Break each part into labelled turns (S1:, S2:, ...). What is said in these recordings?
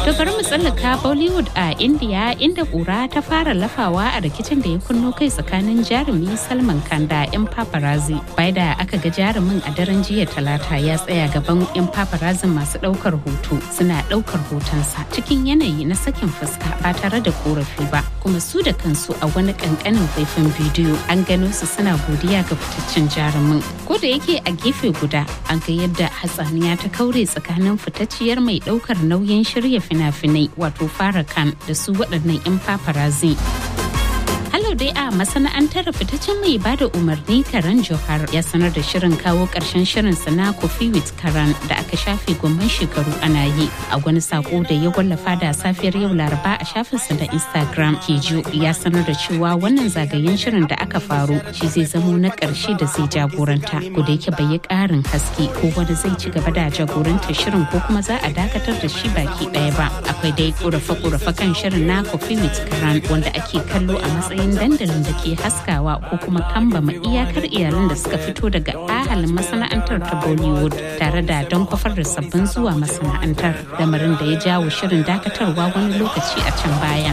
S1: To bari mu tsallaka Bollywood a India inda ƙura ta fara lafawa a rikicin da ya kunno kai tsakanin jarumi Salman Khan da 'yan paparazzi. Bai da aka ga jarumin a daren jiya talata ya tsaya gaban 'yan paparazzi masu ɗaukar hoto suna ɗaukar hotonsa cikin yanayi na sakin fuska ba tare da korafi ba. Kuma su da kansu a wani ƙanƙanin faifan bidiyo an gano su suna godiya ga fitaccen jarumin. Ko da yake a gefe guda an ga yadda hatsaniya ta kaure tsakanin fitacciyar mai ɗaukar nauyin shirya fina-finai wato fara kan da su waɗannan 'yan paparazzi. Halau dai a masana'antar fitaccen mai bada umarni Karan Johar ya sanar da shirin kawo ƙarshen shirinsa na Coffee with Karan da aka shafe gomman shekaru ana yi. A wani sako da ya wallafa da safiyar yau Laraba a shafinsa na Instagram, Kejo ya sanar da cewa wannan zagayen shirin da aka faru shi zai zamo na ƙarshe da zai jagoranta. Ko da yake bai yi ƙarin haske ko wani zai ci gaba da jagorantar shirin ko kuma za a dakatar da shi baki ɗaya ba. Akwai dai ƙorafe-ƙorafe kan shirin na Coffee with Karan wanda ake kallo a matsayin matsayin dandalin da ke haskawa ko kuma kambama iyakar iyalan da suka fito daga ahalin masana'antar ta bollywood tare da don kwafar da sabbin zuwa masana'antar lamarin da ya jawo shirin dakatarwa wani lokaci a can baya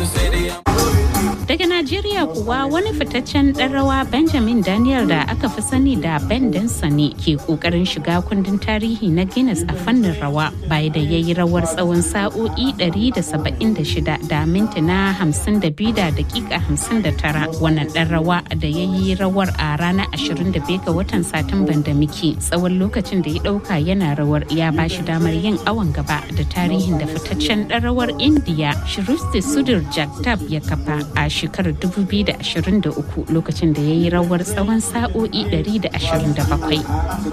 S1: daga najeriya kuwa wani fitaccen ɗan rawa benjamin daniel da aka fi sani da ben ne ke kokarin shiga kundin tarihi na guinness a fannin rawa baya da ya yi rawar tsawon sa'o'i 176 da mintuna 52 da dakika 59 wannan ɗan rawa da ya yi rawar a ranar 25 ga watan satumban da muke tsawon lokacin da ya ɗauka yana rawar ya ba shi damar yin awon gaba da tarihin da fitaccen ɗan rawar indiya shiristi sudir jagtab ya kafa a shekarar 2023 lokacin da ya yi rawar tsawon sa'o'i 127.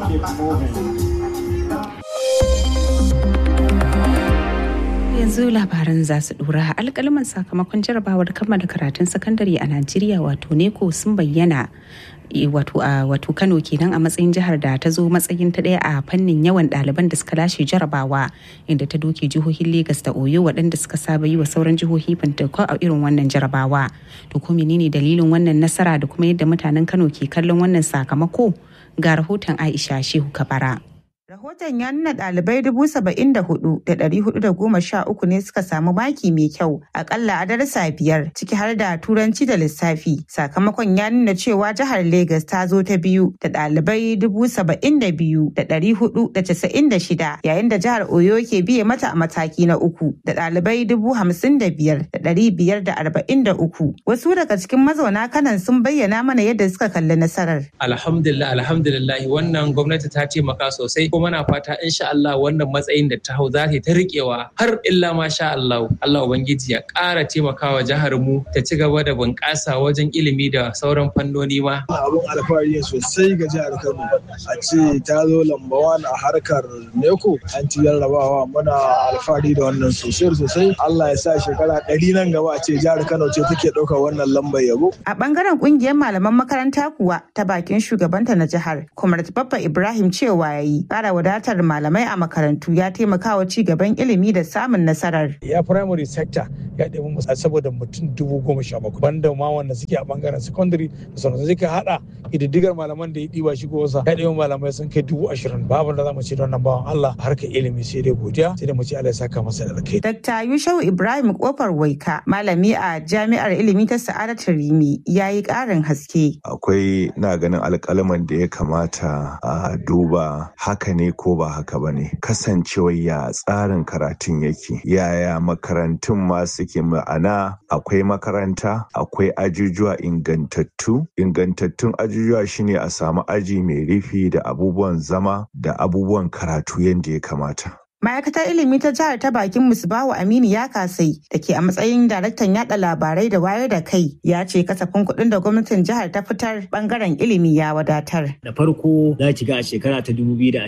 S1: yanzu labaran za su dora alkalaman sakamakon jarabawar kammala karatun sakandare a najeriya wato neko sun bayyana wato a wato kano kenan a matsayin jihar da ta zo matsayin ta daya a fannin yawan ɗaliban da suka lashe jarabawa inda ta doke jihohin Legas da Oyo waɗanda suka saba yi wa sauran jihohi fantako a irin wannan jarabawa to ko menene dalilin wannan nasara da kuma yadda mutanen Kano ke kallon wannan sakamako ga rahoton Aisha Shehu Kabara.
S2: Rahoton ya nuna ɗalibai dubu saba'in da hudu da ɗari hudu da goma sha uku ne suka samu maki mai kyau akalla a darasa biyar ciki har da turanci da lissafi. Sakamakon ya nuna cewa jihar Legas ta zo ta biyu da ɗalibai dubu saba'in da biyu da ɗari hudu da casa'in da shida yayin da jihar Oyo ke biye mata a mataki na uku da ɗalibai dubu hamsin da biyar da ɗari biyar da arba'in da uku. Wasu daga cikin mazauna kanan sun bayyana mana yadda suka kalli nasarar.
S3: Alhamdulillah alhamdulillah wannan gwamnati ta taimaka sosai kuma na fata insha Allah wannan matsayin da ta hau za ta riƙewa har illa ma sha Allah Allah ubangiji ya ƙara taimakawa jihar mu ta ci gaba da bunƙasa wajen ilimi da sauran fannoni ma
S4: abun alfahari ne sosai ga jihar Kano a ce ta zo lamba a harkar neko an ci jarrabawa muna alfahari da wannan sosai sosai Allah ya sa shekara ɗari nan gaba a ce jihar Kano ce take ɗaukar wannan lambar yabo
S2: a ɓangaren ƙungiyar malaman makaranta kuwa ta bakin shugabanta na jihar Comrade Baffa Ibrahim cewa yayi ƙara wadatar malamai a makarantu ya taimaka wa ci gaban ilimi da samun nasarar.
S5: Ya primary sector ya ɗebi musa saboda mutum dubu goma sha bakwai banda ma wanda suke a bangaren secondary da sauransu zai ka haɗa ƙididdigar malaman da ya ɗiba shi wasa ya ɗebi malamai sun kai dubu ashirin babu da za mu ce da wannan bawan Allah harkar ilimi sai dai godiya sai dai mu ce Allah ya saka masa da alkai.
S2: Dr. Yushau Ibrahim Kofar Waika malami a jami'ar ilimi ta Sa'adatu Rimi ya yi ƙarin haske.
S6: Akwai na ganin alƙalaman da ya kamata a duba haka ne ko ba haka ba ne kasancewar ya tsarin karatun yake yaya makarantun ma suke ma'ana akwai makaranta akwai ajujuwa ingantattu ingantattun ajujuwa shine a samu aji mai rufi da abubuwan zama da abubuwan karatu yadda ya kamata
S2: Ma'aikatar ilimi ta jihar ta bakin Musbahu Aminu ya kasai da ke a matsayin daraktan yada labarai da wayar da kai ya ce kasafin kuɗin da gwamnatin jihar ta fitar bangaren ilimi ya wadatar.
S7: Da farko za ki ga a shekara ta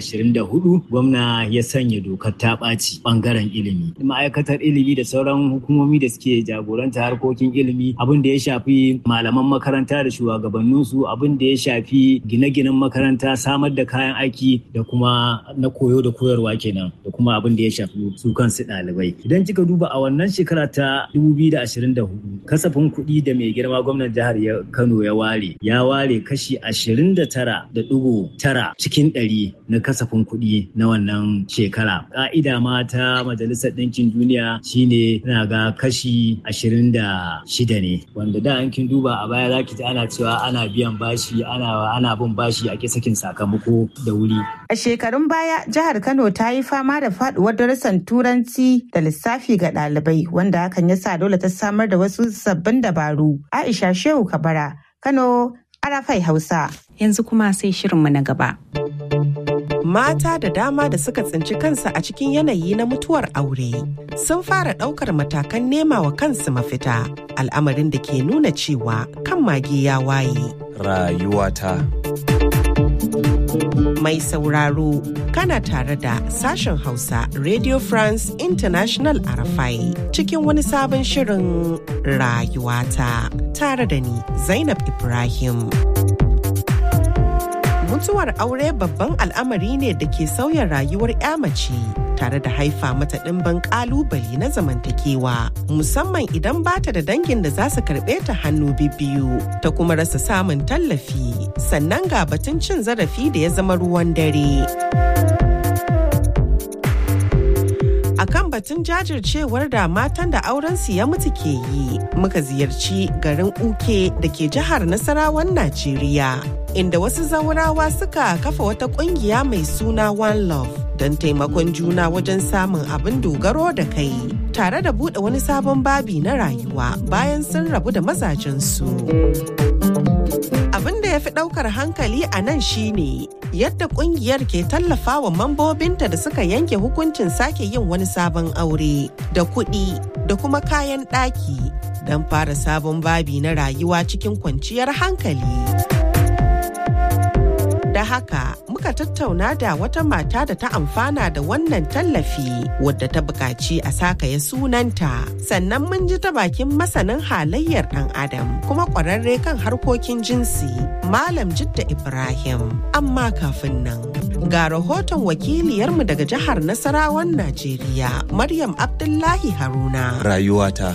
S7: 2024 gwamna ya sanya dokar ta ɓaci bangaren ilimi. Ma'aikatar ilimi da sauran hukumomi da suke jagoranta harkokin ilimi abin da ya shafi malaman makaranta da shugabanninsu abin da ya shafi gine-ginen makaranta samar da kayan aiki da kuma na koyo da koyarwa kenan da kuma abin da ya shafi su kansu ɗalibai idan kika duba a wannan shekara ta 2024 kasafin kuɗi da mai girma gwamnan jihar Kano ya ware ya ware kashi 29.9 cikin ɗari na kasafin kuɗi na wannan shekara ka'ida ma ta majalisar ɗinkin duniya shine na ga kashi 26 ne wanda da an kin duba a baya zaki ji ana cewa ana biyan bashi ana ana bin bashi a sakin sakamako da wuri
S2: a shekarun baya jihar Kano ta yi fama da faduwar darussan turanci da lissafi ga ɗalibai wanda hakan ya sa dole ta samar da wasu sabbin dabaru Aisha Shehu Kabara Kano Arafai Hausa
S1: yanzu kuma sai shirinmu na gaba
S8: mata da dama da suka tsinci kansu a cikin yanayi na mutuwar aure sun fara ɗaukar matakan nema wa kansu mafita al'amarin da ke nuna cewa kan mage ya waye
S9: rayuwata
S8: mai sauraro kana tare da sashen hausa radio france international arafai cikin wani sabon shirin rayuwata tare da ni zainab ibrahim mutuwar aure babban al'amari ne da ke sauya rayuwar 'ya mace tare da haifa mata ɗimbin ƙalubale na zamantakewa musamman idan bata da dangin da za su karɓe ta hannu biyu ta kuma rasa samun tallafi sannan ga batun cin zarafi da ya zama ruwan dare. akan batun jajircewar da matan da aurensu ya mutu ke yi muka ziyarci garin uke da ke jihar nasarawan najeriya inda wasu zaurawa suka kafa wata kungiya mai suna one love don taimakon juna wajen samun abin dogaro da kai tare da buɗe wani sabon babi na rayuwa bayan sun rabu da mazajensu. abin da ya fi ɗaukar hankali a nan shine yadda kungiyar ke tallafa wa mambobinta da suka yanke hukuncin sake yin wani sabon aure da kuɗi da kuma kayan ɗaki don fara sabon babi na rayuwa cikin kwanciyar hankali. Da haka muka tattauna da wata mata da ta amfana da wannan tallafi wadda ta buƙaci a sakaya sunanta. Sannan mun ji ta bakin masanin halayyar ɗan adam kuma ƙwararre kan harkokin jinsi Malam Jidda Ibrahim. Amma kafin nan. Ga rahoton wakiliyarmu daga jihar Nasarawan Najeriya, Maryam Abdullahi Haruna.
S9: Rayuwata.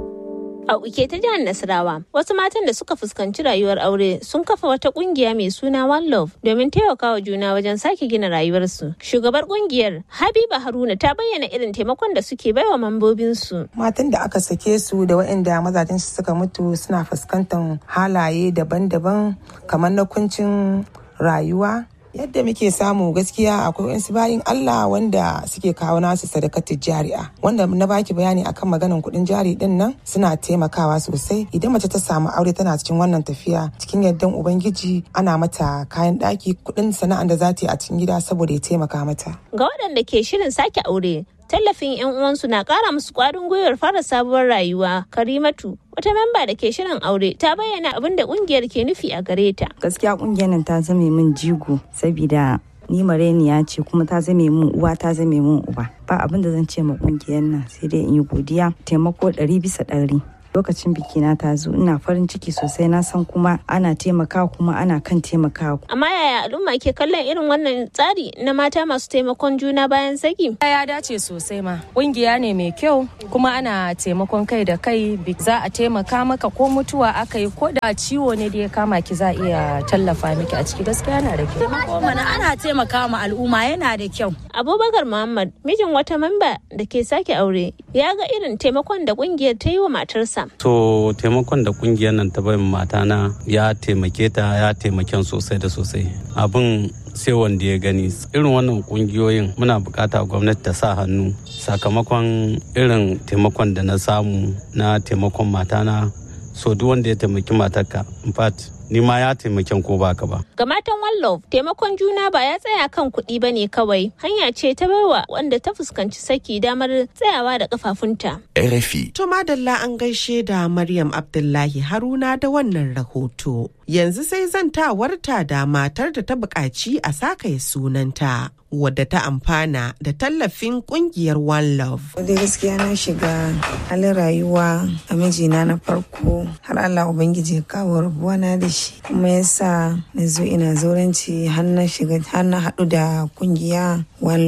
S10: A uke ta jihar Nasarawa, wasu matan da suka fuskanci rayuwar aure sun kafa wata kungiya mai suna One Love domin taimakawa juna wajen sake gina rayuwarsu. Shugabar kungiyar Habiba Haruna ta bayyana irin taimakon da suke baiwa mambobinsu.
S11: Matan da aka sake su da waɗanda mazajen su suka mutu suna fuskantar halaye daban-daban kamar na kuncin rayuwa yadda muke samu gaskiya akwai wasu bayin Allah wanda suke kawo nasu sadakatar jari'a wanda na baki bayani akan maganan kuɗin jari din nan suna taimakawa sosai idan mace ta samu aure tana cikin wannan tafiya cikin yardan ubangiji ana mata kayan ɗaki kuɗin sana'an da za ta yi a cikin gida saboda ya taimaka mata
S10: Ga waɗanda ke shirin sake aure, tallafin 'yan uwansu na ƙara musu ƙwarin gwiwar fara sabuwar rayuwa. Karimatu, wata memba da ke shirin aure, ta bayyana abin da ƙungiyar ke nufi a gare ta.
S12: gaskiya kungiyar nan ta zame min jigo saboda ni mareniya ce kuma ta zame min uwa ta zame min uba ba abin da zan ce ma kungiyar nan sai dai in yi godiya taimako ɗari bisa ɗari lokacin bikina ta zo ina farin ciki sosai na san kuma ana taimakawa kuma ana kan taimakawa
S10: Amma yaya al'umma ke kallon irin wannan tsari na mata masu taimakon juna bayan saki?
S13: ya dace sosai ma ƙungiya ne mai kyau kuma ana taimakon kai da kai bi- za a taimaka maka ko mutuwa aka yi ko da ciwo ne da ya kama ki za a iya tallafa miki a ciki gaskiya yana da kyau
S14: Taimako mana ana taimaka ma al'umma yana da kyau.
S10: Abubakar Muhammad, mijin wata memba da ke sake aure, ya ga irin taimakon da ƙungiyar ta yi wa matarsa.
S15: To taimakon da kungiyar nan ta bai matana ya taimake ta ya taimaken sosai da sosai. Abin sai wanda ya gani irin wannan kungiyoyin muna bukata gwamnati ta sa hannu sakamakon irin taimakon da na samu na taimakon matana so duk wanda ya taimaki matarka in fact ni ma ya taimaken ko baka ba
S10: Ga matan One Love, taimakon juna ba ya tsaya kan kuɗi ba ne kawai. Hanya ce ta baiwa wanda ta fuskanci saki damar tsayawa da kafafunta.
S9: RFI.
S8: To madalla an gaishe da Maryam Abdullahi Haruna da wannan rahoto. Yanzu sai zantawarta da matar da ta buƙaci a sakaye sunanta. Wadda ta amfana da tallafin kungiyar One Love.
S16: dai gaskiya na shiga halin rayuwa a mijina na farko har Allah Ubangiji ya kawo rabuwa na da shi kuma yasa na zo ina zauranci har na shiga har na haɗu da kungiya One Love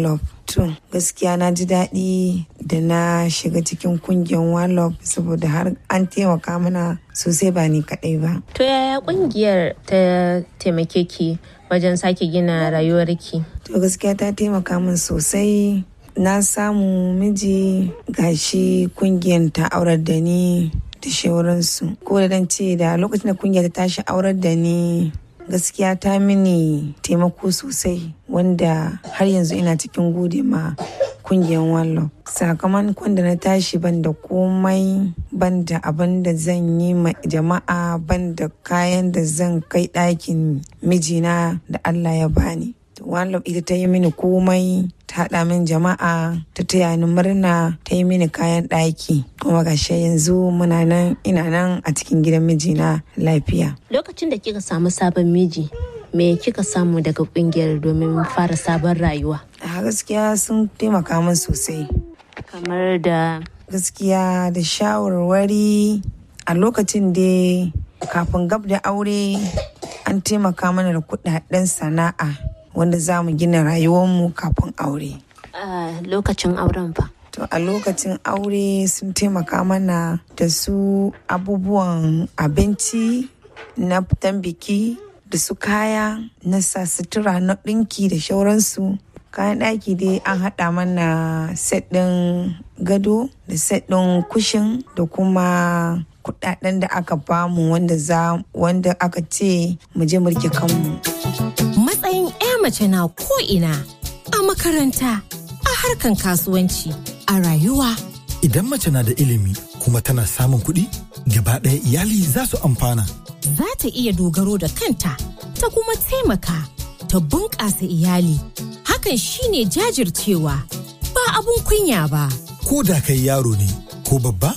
S16: To gaskiya na ji daɗi da na shiga cikin kungiyar Wallop saboda har an taimaka mana sosai ba ni kaɗai ba.
S10: To yaya kungiyar ta taimake ki wajen sake gina rayuwarki?
S16: To gaskiya ta taimaka min sosai. Na samu miji gashi kungiyar ta aurar da ni da shauransu. Ko da dan ce da lokacin da kungiyar ta tashi aurar da ni gaskiya ta mini taimako sosai wanda har yanzu ina cikin gode ma kungiyar wallo sakamakon da na tashi ban da komai ban da abin da zan yi ma jama'a ban da kayan da zan kai ɗakin mijina da allah ya bani wallo ita ta yi mini komai ta haɗa min jama'a ta taya ni murna ta yi mini kayan ɗaki kuma gashi yanzu muna nan ina nan a cikin gidan mijina lafiya
S10: Lokacin da kika samu sabon miji, me kika samu daga kungiyar domin fara sabon rayuwa?
S16: a gaskiya sun taimaka min sosai
S10: Kamar da
S16: gaskiya da shawarwari a lokacin da kafin gab da aure an taimaka mana da kudaden sana'a wanda za mu gina rayuwarmu kafin aure
S10: a lokacin auren fa.
S16: To a lokacin aure sun taimaka mana da su abubuwan abinci na fitan biki da su kaya na sa sutura na ɗinki da shauransu. Kayan ɗaki dai an haɗa mana set ɗin gado da set ɗin kushin da kuma kuɗaɗen da aka bamu wanda za wanda aka ce mu je mu rike kanmu.
S9: Matsayin 'ya mace na ko'ina a makaranta, a harkan kasuwanci, a rayuwa.
S17: Idan mace na da ilimi kuma tana samun kuɗi, gaba ɗaya iyali za su amfana.
S9: Za ta iya dogaro da kanta, ta kuma taimaka, ta bunƙasa iyali. Hakan shine jajircewa, ba abun kunya ba.
S17: Ko da kai yaro ne ko babba,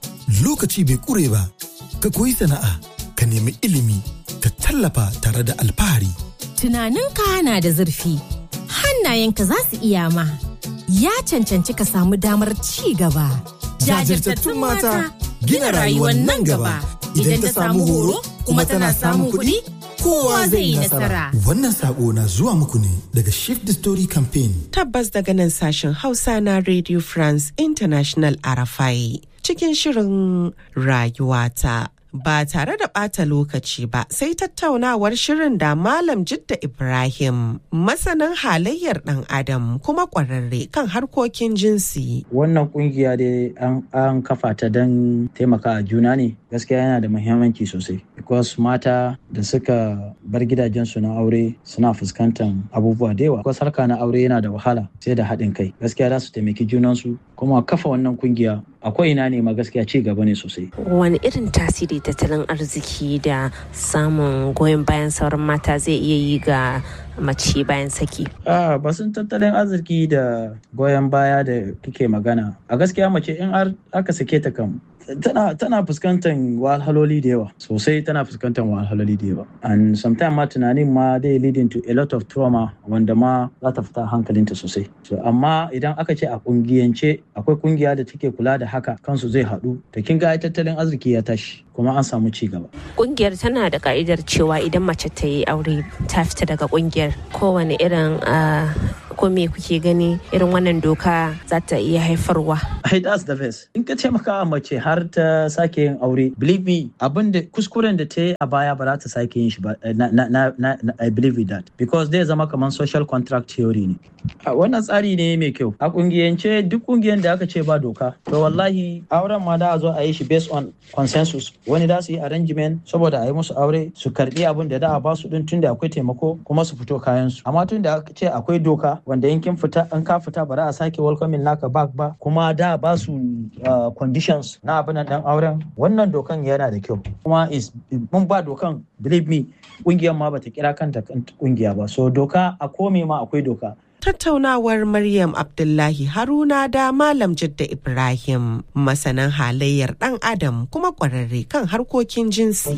S17: lokaci bai ƙure ba. Ka koyi sana'a, ka nemi ilimi, ka tallafa tare da alfahari.
S9: Tunaninka na da zurfi, hannayenka za su iya ma. Ya cancanci ka samu damar ci gaba.
S17: Jajirtattun mata gina rayuwar nan gaba. Idan ta samu horo kuma tana samun kuɗi, kowa zai yi nasara. Wannan sako na zuwa muku ne daga Shift the Story Campaign.
S8: Tabbas daga nan sashen Hausa na Radio France International Arafai cikin shirin rayuwata. Ba tare da ɓata lokaci ba sai tattaunawar shirin da Malam Jidda Ibrahim masanin halayyar ɗan Adam kuma ƙwararre kan harkokin jinsi.
S18: Wannan kungiya dai an kafa ta don taimaka a juna ne gaskiya yana da muhimmanci sosai because mata da suka bar gidajensu na aure suna fuskantar abubuwa da yawa because harka na aure yana da wahala sai da haɗin kai gaskiya za su taimaki junansu kuma kafa wannan kungiya akwai ina ne ma gaskiya ci gaba ne sosai
S10: Wani irin tasiri tattalin arziki da samun goyon bayan sauran mata zai iya yi ga mace bayan saki?
S18: a basun tattalin arziki da goyon baya da kike magana a gaskiya mace in har aka sake ta kam tana tana fuskantar wahalhaloli da yawa sosai tana fuskantar wahalhaloli da yawa and sometimes ma tunanin ma dai leading to a lot of trauma wanda ma za ta fita hankalinta sosai so amma idan aka ce a kungiyance akwai kungiya da take kula da haka kansu zai haɗu da kin ga tattalin arziki ya tashi kuma an samu ci gaba
S10: Kungiyar tana da ka'idar cewa idan mace ta yi aure ta fita daga kungiyar kowane irin ah, ko me kuke gani irin wannan doka za ta iya haifarwa.
S18: Hey, that's the best. In ka taimaka a mace har ta sake yin aure, believe me, abin da kuskuren da ta yi a baya ba za ta sake yin shi ba. Na, na, na, na, I believe with that. Because zai zama kamar social contract theory ne. A wannan tsari ne mai kyau. A kungiyance duk kungiyan da aka ce ba doka, to wallahi auren ma da a zo a yi shi based on consensus. Wani da su yi arrangement saboda a yi musu aure su karbi abin da da a ba su din tunda akwai taimako kuma su fito kayan su. Amma tun da aka ce akwai doka wanda in kin fita in ka fita ba za a sake welcoming naka back ba kuma da ba su uh, conditions na abin dan auren wannan dokan yana da kyau kuma is mun ba dokan believe me kungiyar ma bata kira kanta kungiya ba so doka a kome ma akwai doka
S8: Tattaunawar Maryam Abdullahi Haruna da Malam Jidda Ibrahim masanan halayyar ɗan Adam kuma ƙwararre kan harkokin jinsi.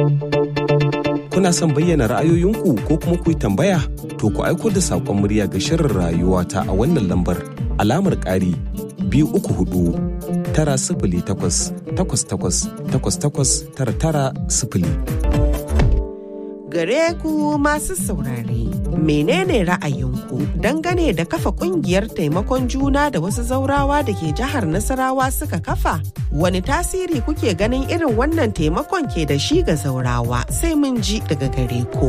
S19: Kuna son bayyana ra'ayoyinku ko kuma ku yi tambaya? To ku aiko da saƙon murya ga shirin rayuwa ta a wannan lambar alamar ƙari biyu uku hudu tara sifili takwas takwas takwas takwas takwas tara tara sifili.
S8: Gare ku masu saurare, menene ra'ayinku dangane da kafa kungiyar taimakon juna da wasu zaurawa da ke jihar Nasarawa suka kafa? Wani tasiri kuke ganin irin wannan taimakon ke da shi ga zaurawa sai mun ji daga gare ku.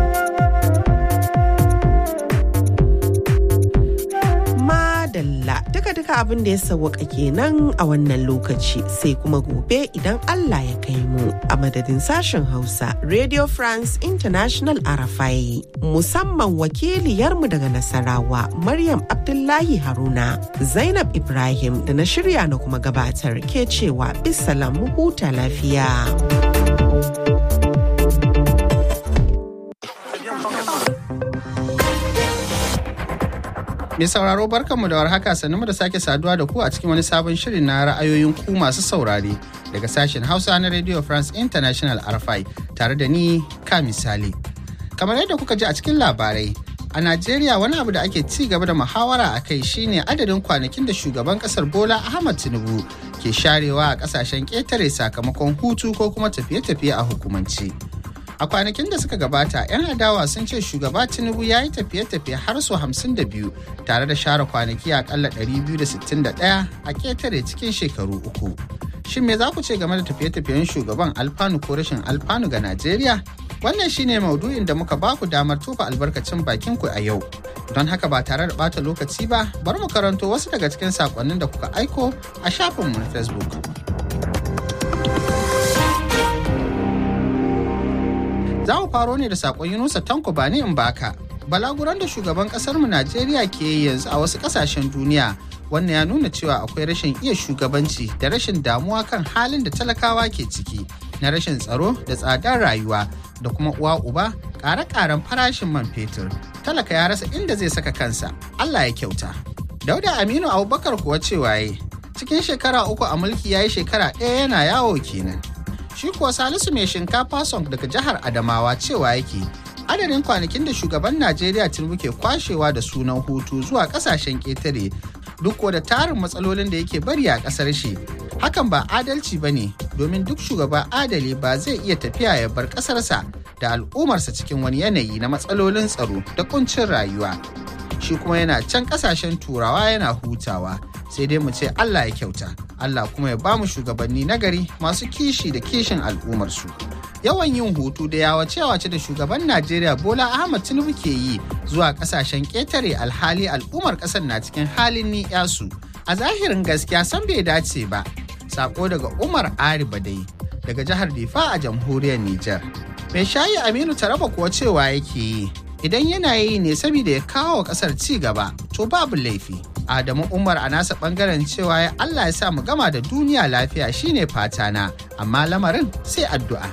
S8: Madalla duka-duka abin da ya sauwaka kenan a wannan lokaci sai kuma gobe idan Allah ya kai mu a madadin sashen Hausa Radio France International Arafai musamman wakiliyarmu daga Nasarawa Maryam Abdullahi Haruna Zainab Ibrahim da na shirya na kuma gabatar ke cewa bisalam mu huta lafiya.
S20: Mai sauraro barkanmu da warhaka sannu da sake saduwa da ku a cikin wani sabon shirin na ra'ayoyin ku masu saurare daga sashen Hausa na Radio France International RFI tare da ni ka misali. Kamar yadda kuka ji a cikin labarai, a Najeriya wani abu da ake ci gaba da muhawara a kai shine adadin kwanakin da shugaban kasar Bola Ahmad Tinubu ke sharewa a kasashen ƙetare sakamakon hutu ko kuma tafiye-tafiye a hukumance. A kwanakin da suka gabata, 'yan adawa sun ce shugaba Tinubu ya yi tafiye-tafiye har su 52 tare da share kwanaki akalla 261 a ketare cikin shekaru uku. Shin me za ku ce game da tafiye-tafiyen shugaban alfanu ko rashin alfanu ga Najeriya? Wannan shine maudu'in da muka baku damar tofa albarkacin bakin ku a yau. Don haka ba tare da bata lokaci ba, bari mu karanto wasu daga cikin sakonnin da kuka aiko a shafinmu na Facebook. za mu faro ne da sakon yunusa tanko ba ni in baka balaguran da shugaban kasar mu najeriya ke yi yanzu a wasu kasashen duniya wannan ya nuna cewa akwai rashin iya shugabanci da rashin damuwa kan halin da talakawa ke ciki na rashin tsaro da tsadar rayuwa da kuma uwa uba ƙare-ƙaren farashin man fetur talaka ya rasa inda zai saka kansa allah ya kyauta dauda aminu abubakar kuwa cewa yi cikin shekara uku a mulki ya yi shekara ɗaya yana yawo kenan shi kuwa salisu mai shinkafa song daga jihar adamawa cewa yake adadin kwanakin da shugaban najeriya tinubu ke kwashewa da sunan hutu zuwa kasashen ƙetare duk da tarin matsalolin da yake bari a ƙasar shi hakan ba adalci ba ne domin duk shugaba adali ba zai iya tafiya ya bar ƙasarsa da al'ummarsa cikin wani yanayi na matsalolin tsaro da kuncin rayuwa shi kuma yana can ƙasashen turawa yana hutawa sai dai mu ce allah ya kyauta Allah kuma ya bamu shugabanni nagari masu kishi da kishin al'ummarsu. Yawan yin hutu da yawace-yawace da shugaban Najeriya Bola Ahmad Tinubu ke yi zuwa kasashen ƙetare alhali al'ummar ƙasar na cikin halin ni'yasu. A zahirin gaskiya san bai dace ba. Sako daga Umar Ari Badai daga jihar Difa a jamhuriyar Nijar. Mai shayi Aminu Taraba kuwa cewa yake yi. Idan yana yi ne saboda ya kawo ƙasar ci gaba, to babu laifi. Adamu Umar a nasa bangaren cewa ya Allah ya sa mu gama da duniya lafiya shine fatana, amma lamarin sai addu'a.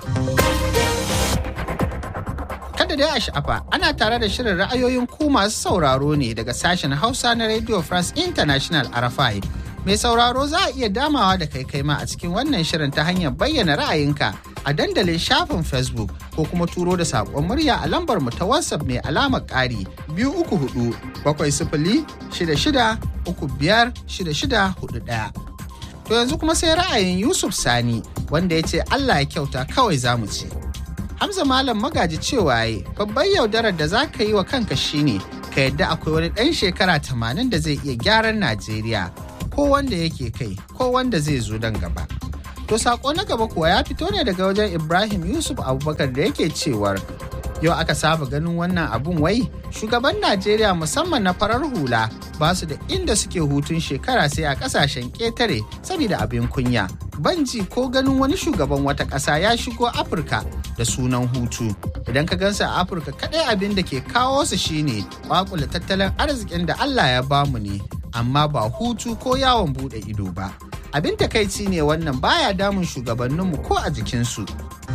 S20: Kada dai a sha'afa ana tare da shirin ra'ayoyin ku masu sauraro ne daga sashen Hausa na Radio France International RFI. Mai sauraro za a iya damawa da kai kai ma a cikin wannan shirin ta hanyar bayyana ra'ayinka a dandalin shafin Facebook ko kuma turo da saƙon murya a lambar mu ta WhatsApp mai alamar ƙari biyu uku hudu bakwai sifili shida shida uku biyar shida shida hudu ɗaya. To yanzu kuma sai ra'ayin Yusuf Sani wanda ya ce Allah ya kyauta kawai za mu ce. Hamza Malam magaji cewa yi babban yaudarar da za ka yi wa kanka shine ka yadda akwai wani ɗan shekara tamanin da zai iya gyaran Najeriya ko wanda yake kai ko wanda zai zo dan gaba. To sako na gaba kuwa ya fito ne daga wajen Ibrahim Yusuf Abubakar da yake cewar yau aka saba ganin wannan abun wai shugaban Najeriya musamman na farar hula ba su da inda suke hutun shekara sai a kasashen ƙetare saboda abin kunya. Banji ko ganin wani shugaban wata ƙasa ya shigo Afirka da sunan hutu. Idan ka gansa a Afirka kaɗai abin da ke kawo su shine kwakula tattalin arzikin da Allah ya bamu ne, amma ba hutu ko yawon buɗe ido ba. abin takaici ne wannan baya damun shugabanninmu ko a jikinsu.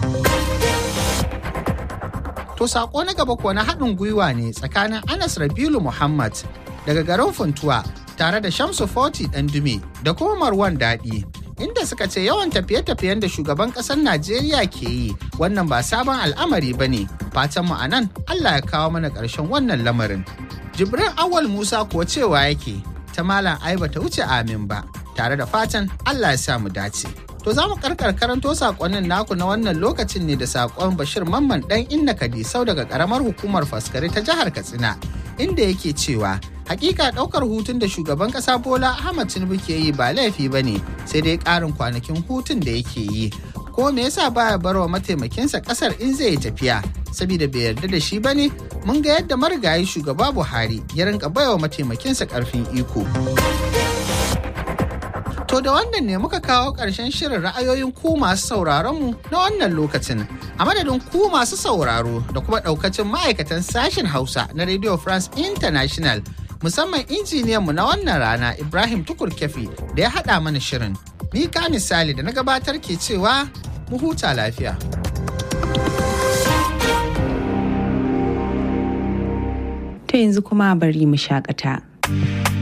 S20: To saƙo na gaba kuwa na haɗin gwiwa ne tsakanin Anas Rabilu Muhammad daga garin Funtuwa tare da Shamsu Foti Dume da kuma Marwan Daɗi. Inda suka ce yawan tafiye-tafiyen da shugaban ƙasar Najeriya ke yi wannan ba sabon al'amari ba ne. Fatan mu a nan Allah ya kawo mana ƙarshen wannan lamarin. Jibrin Awal Musa kuwa cewa yake ta Malam Aiba ta wuce amin ba. tare da fatan Allah ya sa mu dace. To To za mu karkar karanto sakonnin naku na wannan lokacin ne da sakon Bashir Mamman dan Inna Kadisau daga karamar hukumar Faskari ta jihar Katsina inda yake cewa hakika daukar hutun da shugaban kasa Bola Ahmad Tinubu ke yi ba laifi bane sai dai karin kwanakin hutun da yake yi. Ko me yasa baya barwa mataimakinsa kasar in zai tafiya saboda bai yarda da shi bane mun ga yadda marigayi shugaba Buhari ya rinka baiwa mataimakinsa karfin iko. To da wannan ne muka kawo ƙarshen shirin ra'ayoyin ku masu sauraronmu na wannan lokacin. A madadin ku masu sauraro da kuma ɗaukacin ma'aikatan sashen Hausa na Radio France International musamman injiniyanmu na wannan rana Ibrahim Tukur Kefi da ya haɗa mana shirin. Ni ka misali da na gabatar ke cewa mu huta lafiya.
S2: To yanzu kuma bari mu shakata.